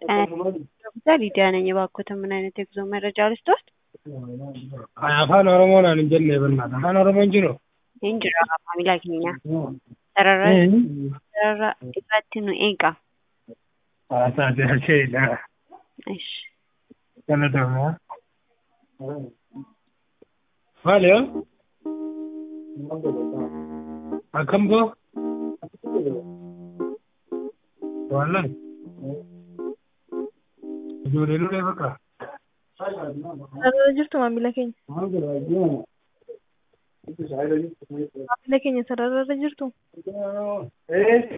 ሊዲያ ነኝ። እባክዎትን ምን አይነት የጉዞ መረጃ ልስጥዎት? afaan oromoodhaan hin jenne barnaata afaan oromoo hin jiru Injira maamila keenya sarara sarara irratti nu eega. haasaate hasheedha Ish. galatoomaa maaliyo akkam boo wallan ijoollee nulee bakka Sarara jirtu maamila keenya. Maamila keenya sarararra jirtu. Eh,